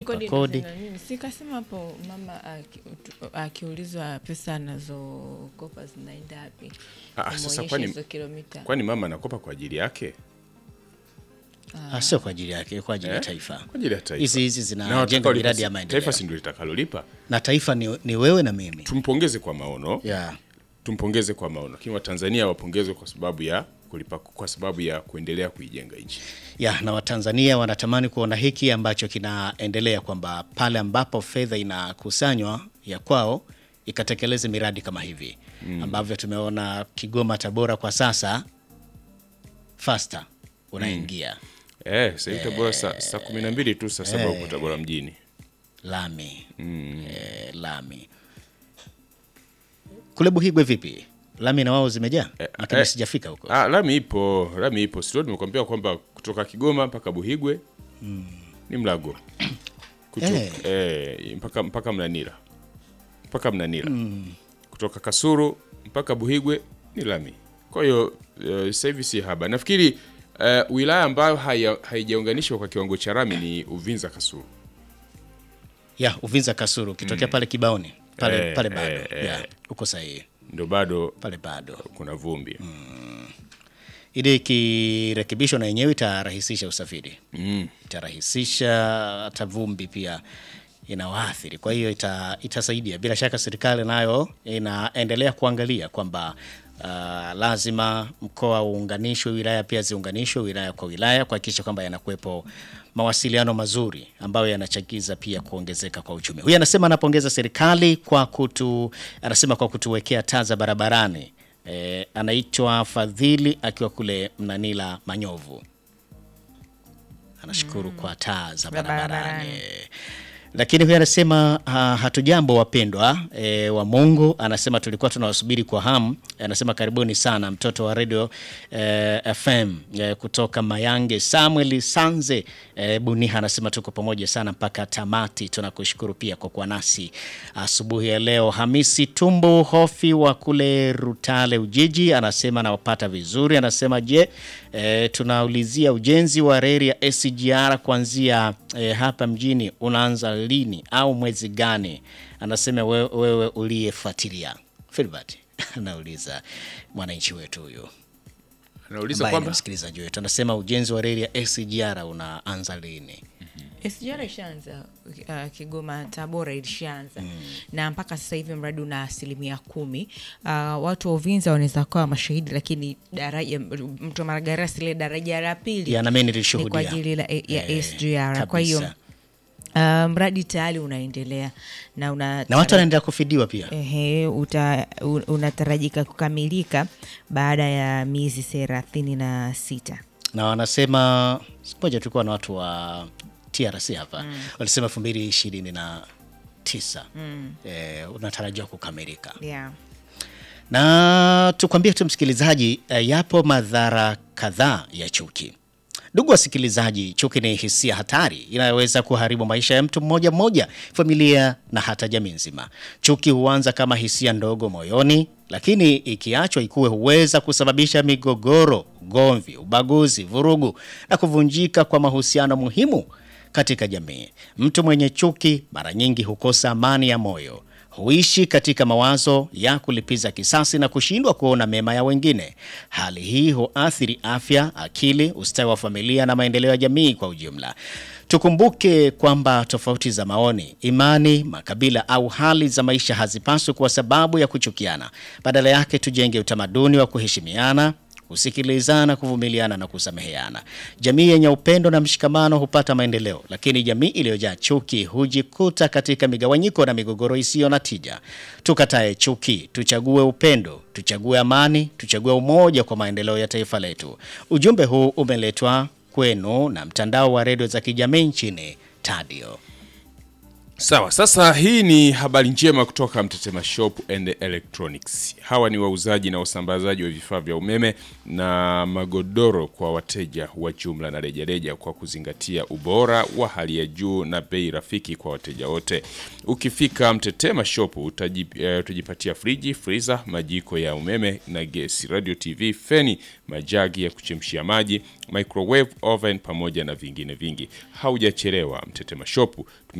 kodi kodi. na nini. Sikasema hapo mama aki- utu- akiulizwa pesa anazokopa zinaenda wapi, Ah, sasa Umuonyeshe kwani- hizo kilomita. Kwani mama anakopa kwa ajili yake? Ah, sio kwa ajili yake, kwa ajili ya Eh? taifa. Kwa ajili ya taifa. Hizi hizi Na zinajenga watakaolipa miradi si- ya maendeleo, Taifa si ndio litakalolipa. na taifa ni, ni wewe na mimi Tumpongeze kwa maono. yeah. Tumpongeze kwa maono. Lakini Watanzania wapongezwe kwa sababu ya kulipa kwa sababu ya kuendelea kuijenga nchi. ya na Watanzania wanatamani kuona hiki ambacho kinaendelea, kwamba pale ambapo fedha inakusanywa ya kwao ikatekeleze miradi kama hivi ambavyo tumeona Kigoma, Tabora kwa sasa fasta unaingia Eh, sasa hivi Tabora saa saa kumi na mbili tu saa saba huko Tabora mjini. lami eh, lami kule Buhigwe vipi? Lami na wao zimejaa, lakini eh, sijafika huko. Ah, lami ipo, lami ipo. Sio nimekwambia kwamba kutoka Kigoma mpaka Buhigwe ni mlago. Kutoka, Eh. eh, mpaka mpaka Mnanira. Mpaka Mnanira. Kutoka Kasuru mpaka Buhigwe ni lami. Kwa hiyo eh, sasa hivi si haba. Nafikiri eh, wilaya ambayo haya- haijaunganishwa kwa kiwango cha lami ni Uvinza Kasuru. ya Uvinza Kasuru ukitokea pale Kibaoni pale, Eh, pale bado eh, ya eh. uko sahihi Ndio bado pale bado kuna vumbi. ili ikirekebishwa na yenyewe itarahisisha usafiri Mm. itarahisisha hata vumbi pia inawaathiri. Kwa hiyo ita, itasaidia bila shaka. Serikali nayo inaendelea kuangalia kwamba uh, lazima mkoa uunganishwe, wilaya pia ziunganishwe, wilaya kwa wilaya, kuhakikisha kwamba yanakuwepo mawasiliano mazuri ambayo yanachagiza pia kuongezeka kwa uchumi. Huyu anasema anapongeza serikali kwa kutu, anasema kwa kutuwekea taa za barabarani. E, anaitwa Fadhili akiwa kule Mnanila Manyovu anashukuru kwa taa za Za barabarani. barabarani. Lakini huyu anasema ha, hatujambo wapendwa e, wa Mungu. Anasema tulikuwa tunawasubiri kwa hamu. Anasema karibuni sana mtoto wa radio e, FM e, kutoka Mayange Samuel Sanze e, Buniha anasema tuko pamoja sana mpaka tamati. Tunakushukuru pia kwa kuwa nasi asubuhi ya leo. Hamisi Tumbu Hofi wa kule Rutale Ujiji anasema nawapata vizuri. Anasema je, e, tunaulizia ujenzi wa reli ya SGR kuanzia e, hapa mjini unaanza lini au mwezi gani? Anasema wewe, wewe uliyefuatilia Filbert anauliza mwananchi wetu huyu Anauliza ambaye ni kwamba msikilizaji wetu, anasema ujenzi wa reli ya SGR unaanza lini? SGR ishaanza uh, Kigoma Tabora ilishaanza na mpaka sasa hivi mradi una asilimia kumi. Uh, watu wa Uvinza wanaweza kuwa mashahidi, lakini daraja mto Maragarasi ile daraja la pili Ya, na mimi ni nilishuhudia. kwa ajili la, ya Eh, SGR. Kwa hiyo kabisa. uh, mradi tayari unaendelea na una na watu wanaendelea kufidiwa pia. Ehe, uta, u- unatarajika kukamilika baada ya miezi thelathini na sita. na wanasema siku moja tulikuwa na watu wa TRC hapa walisema elfu mbili ishirini na tisa eh, unatarajiwa kukamilika Yeah. na tukwambie tu msikilizaji, eh, yapo madhara kadhaa ya chuki. Ndugu wasikilizaji, chuki ni hisia hatari inayoweza kuharibu maisha ya mtu mmoja mmoja, familia na hata jamii nzima. Chuki huanza kama hisia ndogo moyoni, lakini ikiachwa ikuwe huweza kusababisha migogoro, ugomvi, ubaguzi, vurugu na kuvunjika kwa mahusiano muhimu katika jamii. Mtu mwenye chuki mara nyingi hukosa amani ya moyo huishi katika mawazo ya kulipiza kisasi na kushindwa kuona mema ya wengine. Hali hii huathiri afya, akili, ustawi wa familia na maendeleo ya jamii kwa ujumla. Tukumbuke kwamba tofauti za maoni, imani, makabila au hali za maisha hazipaswi kuwa sababu ya kuchukiana. Badala yake, tujenge utamaduni wa kuheshimiana kusikilizana, kuvumiliana na kusameheana. Jamii yenye upendo na mshikamano hupata maendeleo, lakini jamii iliyojaa chuki hujikuta katika migawanyiko na migogoro isiyo na tija. Tukatae chuki, tuchague upendo, tuchague amani, tuchague umoja kwa maendeleo ya taifa letu. Ujumbe huu umeletwa kwenu na mtandao wa redio za kijamii nchini Tadio. Sawa, sasa hii ni habari njema kutoka Mtetema Shop and Electronics. Hawa ni wauzaji na wasambazaji wa vifaa vya umeme na magodoro kwa wateja wa jumla na rejareja kwa kuzingatia ubora wa hali ya juu na bei rafiki kwa wateja wote. Ukifika Mtetema Shop utaji- eh, utajipatia friji, freezer, majiko ya umeme na gesi, radio, TV, feni, majagi ya kuchemshia maji, microwave oven pamoja na vingine vingi. Haujachelewa, Mtetema Shop